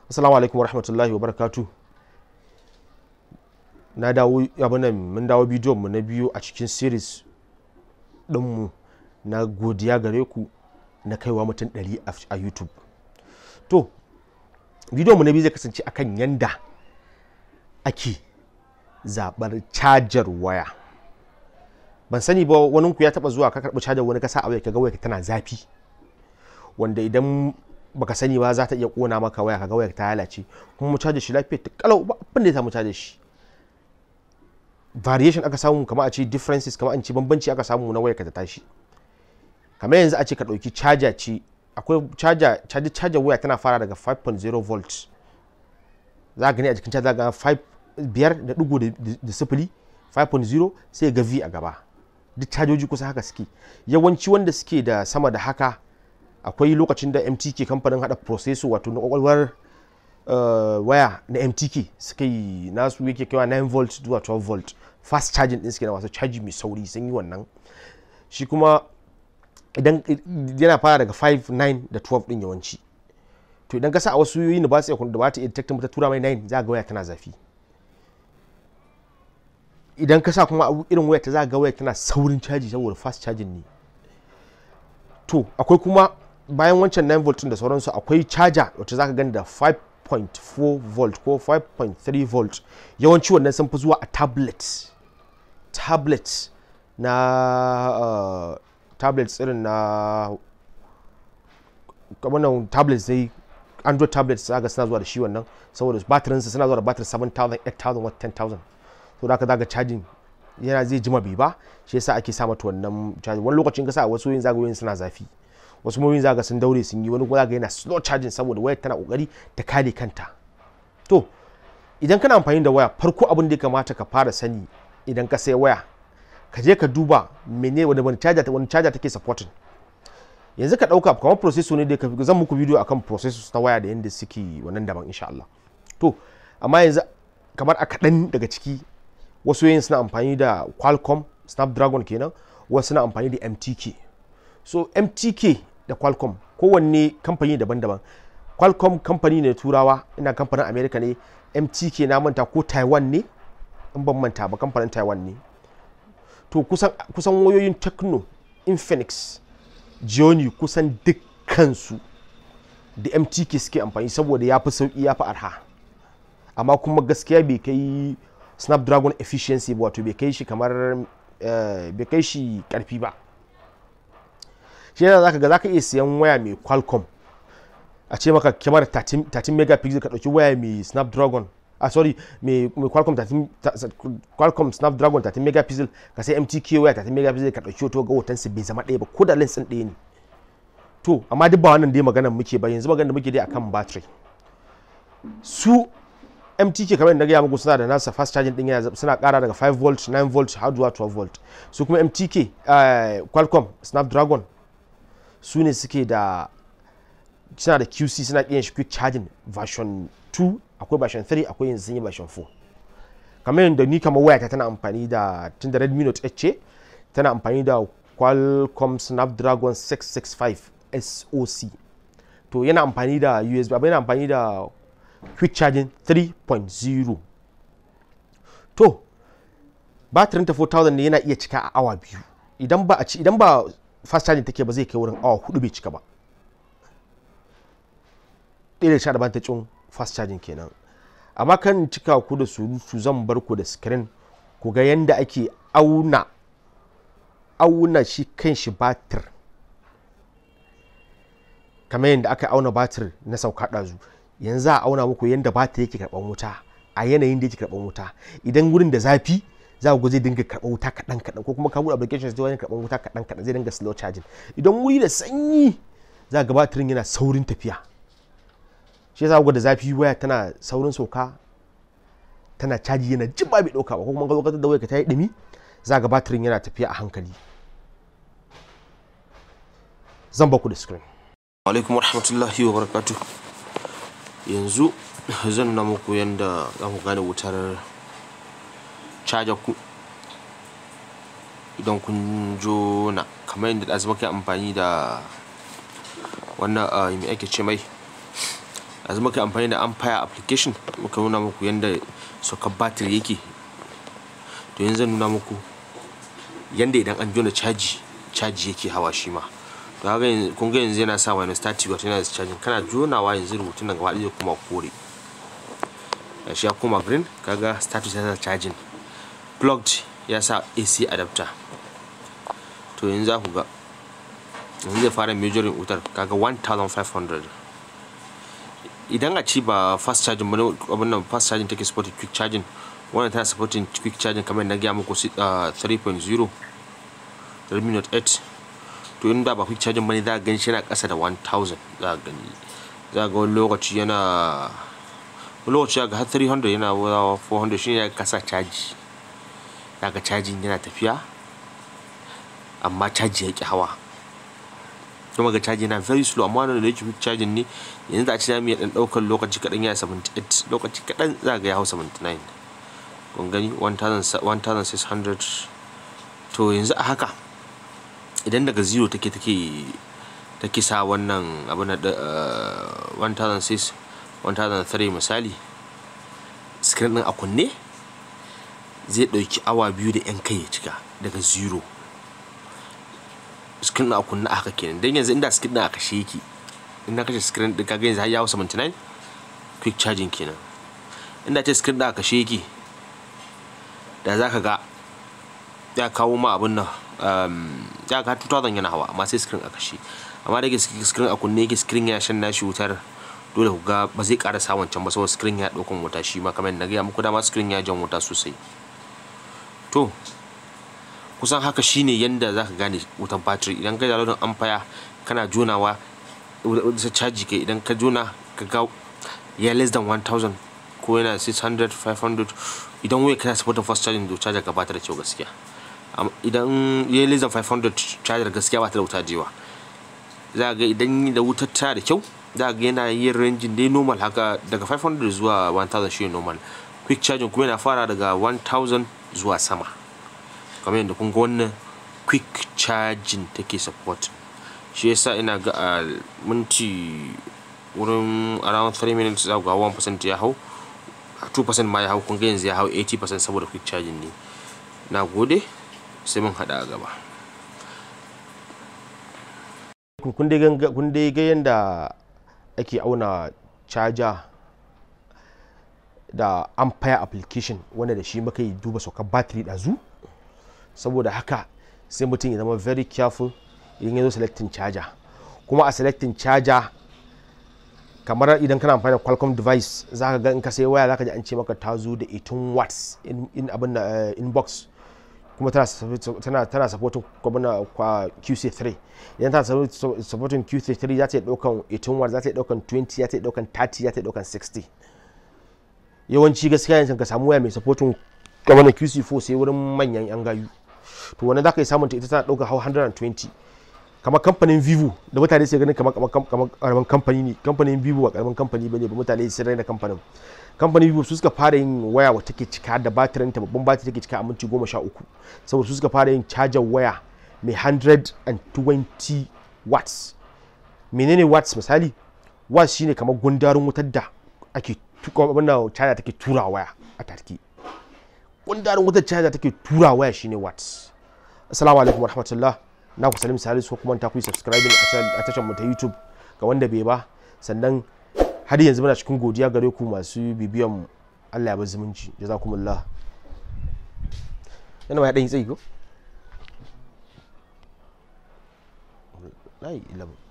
assalamu alaikum warahmatullahi wabarakatuh na dawo abinan mun dawo bidiyon mu na biyu a cikin series dinmu na godiya gare ku na kaiwa mutum 100 a youtube to bidiyon mu na biyu zai kasance akan yanda ake zabar cajar waya ban sani ba wani ku ya taba zuwa ka karbi cajar wani kasa a waya kaga waya tana zafi wanda idan baka sani ba za ta iya kona maka waya kaga waya ta lalace kuma mu caje shi lafiyar ta kalau ba abin da ya samu caje shi variation aka samu kamar a ce differences kamar an ce bambanci aka samu na waya ka ta tashi kamar yanzu a ce ka dauki charger ce akwai charger charger charger waya tana fara daga 5.0 volt za gani a jikin charger ga 5 biyar da digo da sifili 5.0 sai ga v a gaba duk cajoji kusa haka suke yawanci wanda suke da sama da haka akwai lokacin da mtk kamfanin hada processor wato na kwakwalwar waya na mtk suka yi nasu yake kaiwa 9 volt zuwa 12 volt fast charging din suke na masu caji mai sauri sun yi wannan shi kuma idan yana fara daga 5 9 da 12 din yawanci to idan ka sa a wasu yoyin da ba su da ba ta iya detect ta tura mai 9 za ga waya tana zafi idan ka sa kuma irin waya ta za ga waya tana saurin caji saboda fast charging ne to akwai kuma bayan wancan 9 volt da sauransu akwai charger wacce zaka gani da 5.4 volt ko 5.3 volt yawanci wannan sun fi zuwa a tablet tablet na uh, tablets irin na kamar nan tablets dai android tablets zaga suna zuwa da shi wannan saboda batirinsa suna zuwa da batir 7000 8000 wata 10000 to da ka zaga charging yana zai jima bai ba shi yasa ake sa mata wannan charging wani lokacin ka sa wasu yin zagayoyin suna zafi wasu moyin zaga sun daure sun yi wani kuma zaga yana slow charging saboda wayar tana kokari ta kare kanta to idan kana amfani da waya farko abin da ya kamata ka fara sani idan ka sai waya ka je ka duba mene wani wani charger wani charger take supporting yanzu ka dauka kamar processor ne da ka zan muku video akan processors ta waya da yanda suke wannan daban insha Allah to amma yanzu kamar a kaɗan daga ciki wasu yayin suna amfani da Qualcomm Snapdragon kenan wasu suna amfani da MTK so mtk da qualcomm kowanne kamfani daban-daban qualcomm kamfani ne turawa ina kamfanin america ne mtk na manta ko taiwan ne in ban manta ba kamfanin taiwan ne to kusan, kusan wayoyin techno infinix jioni kusan dukkansu da mtk suke amfani saboda ya fi sauki ya fi arha amma kuma gaskiya bai kai snapdragon efficiency ba wato bai kai shi kamar bai kai shi karfi ba shi yana zaka ga zaka iya siyan waya mai qualcomm a ce maka kyamar 13 megapixel ka dauki waya mai snapdragon ah sorry mai qualcomm 13 qualcomm snapdragon 13 megapixel ka sai mtk waya 13 megapixel ka dauki hoto ga hoton su bai zama ɗaya ba ko da lens din ɗaya ne to amma duk ba wannan dai maganar muke ba yanzu maganar da muke dai akan battery su mtk kamar yadda gaya muku suna da nasa fast charging din yana suna kara daga 5 volt 9 volt har zuwa 12 volt su kuma mtk qualcomm snapdragon su ne suke da suna da qc suna kiyan shi quick charging version 2 akwai version 3 akwai yanzu sun yi version 4 kamar yadda ni kamar wayata tana amfani da tun da redmi note 8 ce tana amfani da qualcomm snapdragon 665 soc to yana amfani da usb abin yana amfani da quick charging 3.0 to batirin ta 4000 ne yana iya cika a awa biyu idan ba a ci idan ba fast charging take ba zai kai wurin awa hudu bai cika ba ɗaya da sha da bantacin fast charging kenan amma kan cika ku da surutu zan bar ku da screen ku ga yanda ake auna auna shi kan shi batir kamar yadda aka auna batir na sauka ɗazu yanzu za a auna muku yadda batir yake karɓar wuta a yanayin da yake karɓar wuta idan wurin da zafi za ku zai dinga karɓar wuta kaɗan kaɗan ko kuma ka buɗe application zai karɓar wuta kaɗan kaɗan zai dinga slow charging idan wuri da sanyi za ga batirin yana saurin tafiya shi yasa ku da zafi waya tana saurin sauka tana caji yana jin ba bai ɗauka ba ko kuma ka zo da waya ka ta yi ɗumi za ga batirin yana tafiya a hankali zan baku da screen alaikum warahmatullahi wabarakatuh yanzu zan na muku yadda za ku gane wutar caja ku idan kun jona kamar yadda ɗazu muke amfani da wannan mai ake ce mai yanzu muka amfani da ampere application muka nuna muku yadda sokar battery yake to yanzu zan nuna muku yadda idan an jona caji caji yake hawa shi ma to haka kun ga yanzu yana sa wani static wato yana da charging kana jonawa yanzu rubutun nan gaba ɗaya kuma kore shi ya koma green kaga status ya sa charging plugged ya sa AC adapter to yanzu za ku ga yanzu zai fara measuring wutar kaga 1500 idan a ci ba fast charging bane abin nan fast charging take supporting quick charging wannan tana supporting quick charging kamar na gaya muku 3.0 Redmi Note 8 to in da ba quick charging bane za ka gani shi yana ƙasa da 1000 za ka gani za ga wani lokaci yana wani lokaci ga har 300 yana 400 shi ne ya kasa caji za ka cajin yana tafiya amma caji ya ƙi hawa kuma ga caji yana very slow amma wanda da yake quick charging ne yanzu da a ci zamu iya dan daukar lokaci kadan ya 78 lokaci kadan za ga ya hau 79 kun gani 1600 to yanzu a haka idan daga zero take take take sa wannan abu na 1006 1003 misali screen din a kunne zai dauki awa biyu da yan kai ya cika daga zero screen a kunna haka kenan dan yanzu inda screen a kashe yake in na kashe screen din kaga yanzu har ya 79 quick charging kenan inda ce screen da kashe yake da zaka ga ya kawo ma abin nan ya ga 2000 yana hawa amma sai screen a kashe amma da screen a kunne yake screen ya shan nashi wutar dole ku ga ba zai ƙara sa wancan ba saboda screen ya ɗaukan wuta shi ma kamar na gaya muku dama screen ya jan wuta sosai to kusan haka shine yanda zaka gane wutan battery idan ka downloadin amfaya kana jonawa da caji kai idan ka jona ka ga ya less than 1000 ko yana 600 500 idan waya kana supporting fast charging to charger ka bata da kyau gaskiya idan ya less than 500 charger gaskiya bata da wuta jewa za ga idan da wutar ta da kyau za ga yana yin ranging dai normal haka daga 500 zuwa 1000 shi normal quick charging kuma yana fara daga 1000 zuwa sama kamar yadda kun ga wannan quick charging take support shi yasa ina ga a minti wurin around 3 minutes za ga 1% ya hau 2% ma ya hau kun ga yanzu ya hau 80% saboda quick charging ne na gode sai mun hada a gaba kun dai ga yadda ake auna charger da ampere application wanda da shi muka yi duba saukar battery ɗazu saboda haka sai mutum ya zama very careful idan ya zo selecting charger kuma a selecting charger kamar idan kana amfani da qualcomm device za ka ga in ka sai waya za ka ji an ce maka ta zo da 18 watts in abin da inbox kuma tana tana supporting kwabana kwa QC3 idan tana supporting QC3 za ta yi daukan 18 watts za ta yi daukan 20 za ta yi daukan 30 za ta yi daukan 60 yawanci gaskiya yanzu ka samu waya mai supporting kwabana QC4 sai wurin manyan yan gayu to wannan za ka yi samun ta ita tana daukan 120 kamar kamfanin vivo da mutane sai ganin kamar kamar karamin kamfani ne kamfanin vivo ba karamin kamfani bane ba mutane sai raina kamfanin kamfanin vivo su suka fara yin waya wa take cika da batirin ta babban batiri take cika a minti goma sha uku saboda su suka fara yin cajar waya mai 120 watts menene watts misali watts shine kamar gundarin wutar da ake wannan caja take tura waya a tarki gundarin wutar caja take tura waya shine watts assalamu alaikum warahmatullah na ku salim salisu ko kuma ta ku yi subscribing a tashar mu ta youtube ga wanda bai ba sannan har yanzu muna cikin godiya gare ku masu bibiyan mu Allah ya bar zumunci jazakumullah yana ma ya dan yi tsayi ko layi 11